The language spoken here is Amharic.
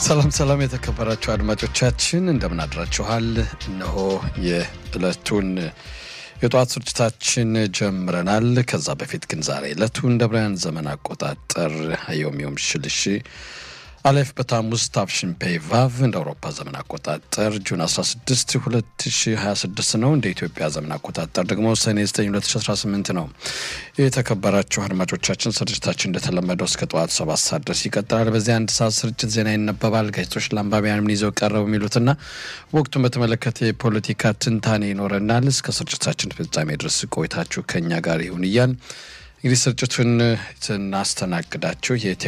ሰላም ሰላም፣ የተከበራችሁ አድማጮቻችን እንደምን አድራችኋል? እነሆ የዕለቱን የጠዋት ስርጭታችን ጀምረናል። ከዛ በፊት ግን ዛሬ ዕለቱ እንደ ብራያን ዘመን አቆጣጠር ዮም ዮም ሽልሽ አሌፍ በታሙዝ ታፍሽን ፔይ ቫቭ እንደ አውሮፓ ዘመን አቆጣጠር ጁን 16 2026 ነው። እንደ ኢትዮጵያ ዘመን አቆጣጠር ደግሞ ሰኔ 9 2018 ነው። የተከበራችሁ አድማጮቻችን ስርጭታችን እንደተለመደው እስከ ጠዋቱ ሰባት ሰዓት ድረስ ይቀጥላል። በዚህ አንድ ሰዓት ስርጭት ዜና ይነበባል። ጋዜጦች ለአንባቢያን ምን ይዘው ቀረቡ የሚሉትና ወቅቱን በተመለከተ የፖለቲካ ትንታኔ ይኖረናል። እስከ ስርጭታችን ፍጻሜ ድረስ ቆይታችሁ ከኛ ጋር ይሁን እያል እንግዲህ ስርጭቱን ስናስተናግዳችሁ